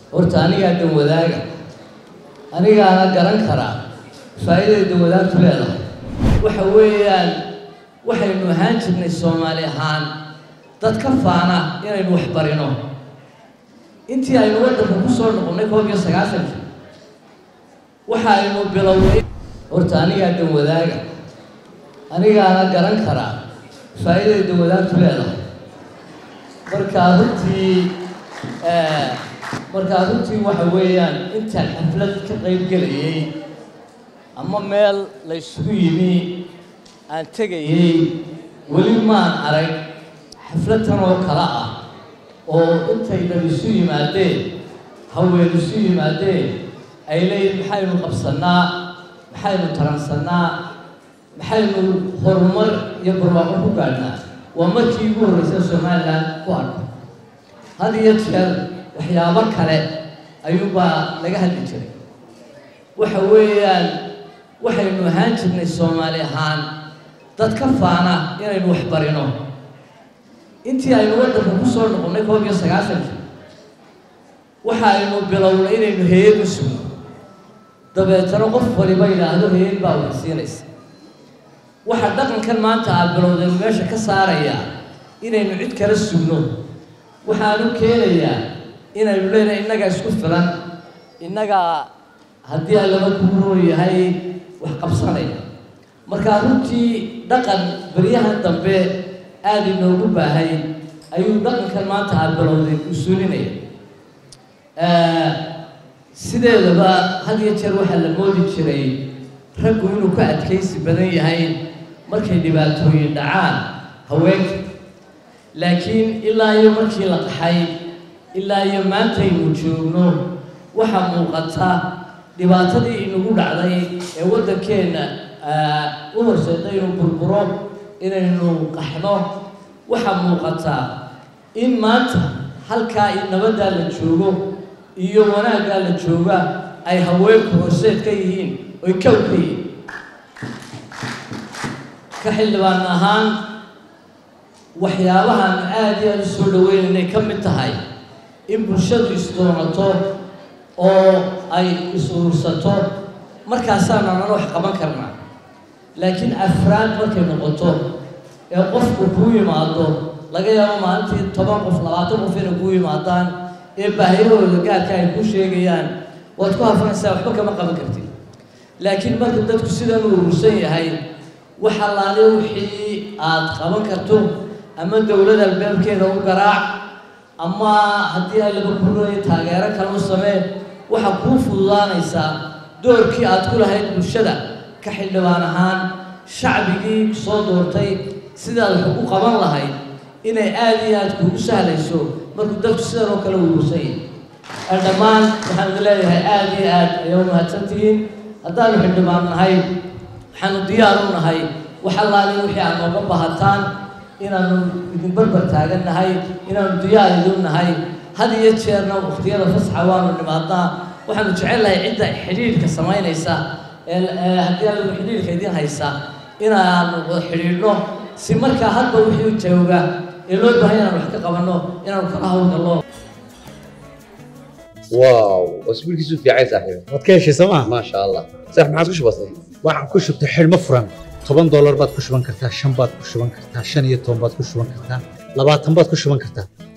horta anigaa dan wadaaga anigaana garan karaa faa'iiday dan wadaagtu leedahay waxa weeyaan waxaynu ahaan jirnay soomaali ahaan dad ka faana inaynu wax barino intii aynu waddanka ku soo noqonnay koob iyo sagaasankii waxa aynu bilownay horta anigaa dan wadaaga anigaana garan karaa faa'iiday dan wadaagtu leedahay markaa runtii markaa runtii waxa weeyaan intaan xaflad ka qayb gelayay ama meel la isugu yimi aan tegayay weli maan arag xafladtan oo kale ah oo intay dhan isu yimaadeen haween isu yimaadeen ay leeyihin maxaynu qabsannaa maxaynu taransannaa maxaynu horumar iyo barwaaqo ku gaadhnaa waa markii ugu horreysay somalilan ku arko had iyo jeer waxyaabo kale ayuunbaa laga hadli jiray waxa weeyaan waxaynu ahaan jirnay soomaali ahaan dad ka faana inaynu wax barino intii aynu waddanka ku soo noqonnay koob iyo sagaasankii waxa aynu bilownay inaynu heeyad u sugno dabeetana qof waliba yidhaahdo heeyad baa wax siinaysa waxa dhaqankan maanta aad bilowdaynu meesha ka saarayaa inaynu cid kala sugno waxaanu keenayaa inaynu leenahay innagaa isku filan innagaa haddii allaba kugu roon yahay wax qabsanaya markaa runtii dhaqan beryahan dambe aada inoogu baahay ayuu dhaqankan maanta aad bilowday usuulinaya sideedaba had iyo jeer waxaa la moodi jiray raggu inuu ka adkaysi badan yahay markay dhibaatooyin dhacaan haweenka laakiin ilaa iyo markii la qaxay ilaa iyo maantaynu joogno waxaa muuqata dhibaatadii inagu dhacday ee waddankeenna u horseeda inuu burburo inaynu qaxno waxaa muuqata in maanta halkaa i nabaddaa la joogo iyo wanaaggaa la jooga ay haweenku horseed ka yihiin oy kow ka yihiin ka xildhibaan ahaan waxyaabahan aada iyo aada u soo dhaweynaynay ka mid tahay in bulshadu isdoonato oo ay is-urursato markaasaanu anana wax qaban karnaa laakiin afraad markay noqoto ee qofku kuu yimaado laga yaabo maalintii toban qof labaatan qof inay kuu yimaadaan ee baahiyahooda gaarka ay ku sheegayaan waad ku hafanaysaa waxba kama qaban kartid laakiin marka dadku sidan u urursan yahay wax allaale wixii aad qaban karto ama dowlad albaabkeeda u garaac ama haddii ay laba kulooya taageero kale u samee waxaa kuu fududaanaysaa doorkii aad ku lahayd bulshada ka xildhibaan ahaan shacbigii soo doortay sidaad wax ugu qaban lahayd inay aada iyo aada kuugu sahlayso markuu dadku sidan oo kale urursan yahay dhammaan waxaan idin leeyahay aada iyo aad ayaa u mahadsantihiin haddaanu xildhibaan nahay waxaanu diyaar u nahay wax allaali wixii aad nooga bahataan inaanu idin barbar taagan nahay inaanu diyaar idin nahay had iyo jeerna wakhtiyada fasxa waanu nimaadnaa waxaanu jecel lahay cidda xidhiidhka samaynaysa ee haddii adigu xidhiidhka idin haysa inaanu xidhiidhno si markaa hadba wixii jooga ee loo baahay inaanu wax ka qabanno inaanu kala hawlgallo واو اسبوع كيسو في عايز صاحبي waad ka heshay sooma ما شاء الله صح ما عاد وش بصير waxaan ku shubtay xidhmo furan toban doolar baad ku shuban kartaa shan baad ku shuban kartaa shan iyo toban baad ku shuban kartaa labaatan baad ku shuban kartaa